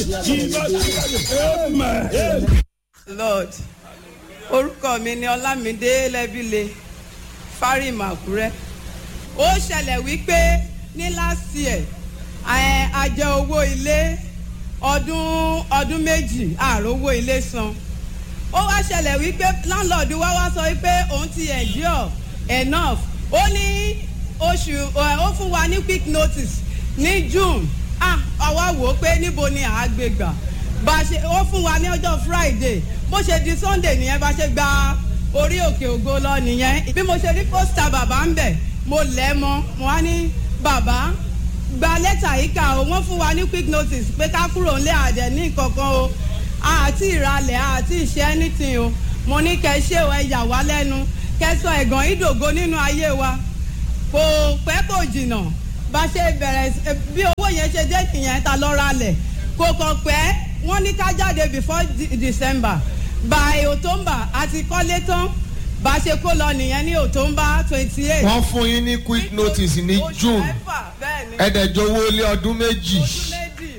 Amen. lord orúkọ mi ni ọlámídé lẹ́bílẹ̀ fárímù àkúrẹ́ ó ṣẹlẹ̀ wípé ní last year ẹ, a jẹ owó ilé ọdún ọdún méjì ààrò owó ilé san ó wá ṣẹlẹ̀ wípé landlord wa wá sọ wípé òun ti endure enough ó ní oṣù ẹ, ó fún wa ní quick notice ní june ah àwa wò ó pé níbo ni àá gbé gbà bá a ṣe ó fún wa ní ọjọ́ friday bó ṣe di sunday nìyẹn bá ṣe gba orí òkè ògo lọ nìyẹn bí mo ṣe rí pósítà bàbá ń bẹ̀ mo lẹ̀ mọ́ mo wá ní bàbá gba lẹ́tà yìí kà ó wọ́n fún wa ní quick notice pé ká kúrò ńlẹ̀ àdẹ̀ ní kankan o àti ìralẹ̀ àti ìṣe anything o mo ní kẹ́ ṣé o ẹ yà wá lẹ́nu kẹ́ sọ ẹ̀gàn ìdògo nínú ayé wa kò pẹ́ kò jìnnà bá ṣe bẹ̀rẹ̀ sí- bí owó yẹn ṣe dé nìyẹn ta lọ́ọ́ ralẹ̀ kò kàn pẹ́ wọ́n ní ká jáde before De- december by october àti kọ́lé tán bá ṣe kó lọ nìyẹn ní october twenty eight. wọ́n fún yín ní quick notice ní june bẹ́ẹ̀ni ẹ̀ẹ́dẹ̀jọ owó ilé ọdún méjì oṣù méjì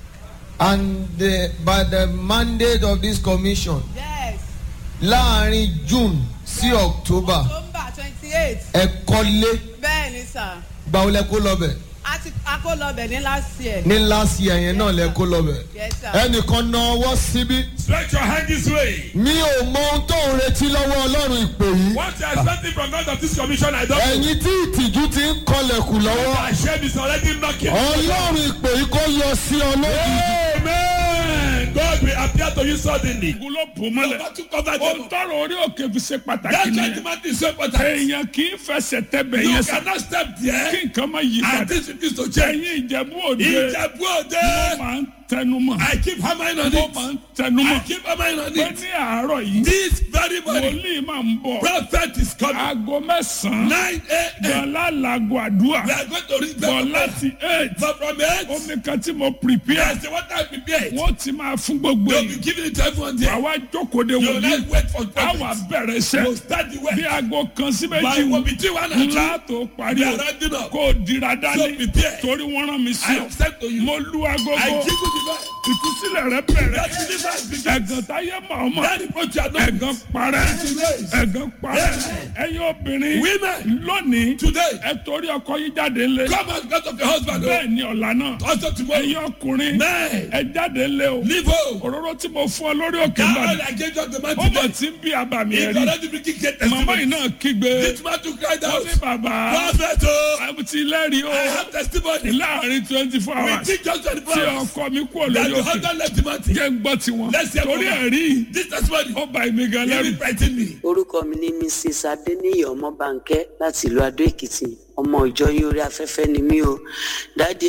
and the, by the mandate of this commission yes láàrin june sí october october twenty eight ẹ kọ́lé bẹ́ẹ̀ni sà gbàwó lẹ kó lọ́bẹ̀ àti akólọ́bẹ̀ ní last year. ní last year yẹn náà lẹ kó lọ́bẹ̀ yes sir. ẹnìkan na ọwọ́ síbí Stretch your hand this way. mi ò mọ ohun tó ń retí lọ́wọ́ ọlọ́run ìpè yìí What you are expecting from God of this commission, I don't know. ẹ̀yin tí ìtìjú ti ń kọlẹ̀kùn lọ́wọ́ My shame is already knocking. ọlọ́run ìpè yìí kó yọ sí ọ lójijì. Amen. God will appear to you suddenly. ogun ló bò mọ́lẹ̀. Over to cover ó them. tọrọ orí òkè fi ṣe pàtàkì That ni. judgment is so important. èèyàn kì í fẹsẹ̀ tẹ́bẹ̀ You yẹn sá. cannot step kí there nǹkan má yí and padà. this is to change. ẹ̀yin ìjẹ̀bú òde. Ìjẹ̀bú mo òde. máa ń tẹnu mọ́. I keep hammering on mo máa it. ń tẹnu I mọ́. keep hammering on pé it. ní àárọ̀ yìí. This very morning, wòlíì máa ń bọ̀. prophet is coming. aago mẹ́sàn-án. 9 a.m. gbọ̀nlá làgọ̀ àdúrà. We are going to reach bọ̀ the láti eight. But from it, omi kan tí mo prepare. yes, the water I prepared. wọ́n ti máa fún gbogbo You'll be yìí. giving it to everyone there. àwa jókòó de You will wòlíì. not wait for àwa prophets. bẹ̀rẹ̀ You iṣẹ́. start the bí work. aago kan sí By méjì one between one and two, ńlá tó parí we o are rounding up. kó o dira So dání prepare. torí wọ́n rán mi sí I ọ have said to you, mo lu I agogo give you the best. ìtúsílẹ̀ rẹ bẹ̀rẹ̀ That deliverance begins. ẹ̀gàn táyé màmá That reproach you are not. ẹ̀gàn parẹ́ ẹ̀gàn parẹ́ ẹ̀yin obìnrin Women. lónìí Today, ẹ torí ọkọ yín jáde lé come out because of your husband. oh. bẹ́ẹ̀ ni ọ̀la náà Also tomorrow, ẹ̀yin ọkùnrin Men. ẹ jáde lé o leave home. òróró tí mo fún ọ lórí òkè That náà oil I gave you on the man ó mọ̀ today. tí ń bí àbàmì If ẹ̀rí you already begin get màmá testimony, yìí náà kígbe this man to cry ó out. ní bàbá Prophet, oh, àbùtí lẹ́rìí I ó have testimony. láàrin twenty four We hours think just 24 tí hours. ọkọ mi kú That olórí the òkè husband left the mountain. jẹ́ ń gbọ́ tiwọn Let's hear torí from her. ẹ̀rí This testimony, ó ba èmi gan lẹ́rù. even frighten me. orúkọ mi ní mrs adeniyi ọmọbánkẹ láti ìlú adó èkìtì ọmọ ìjọ yín orí afẹ́fẹ́ ni mí o dáàdi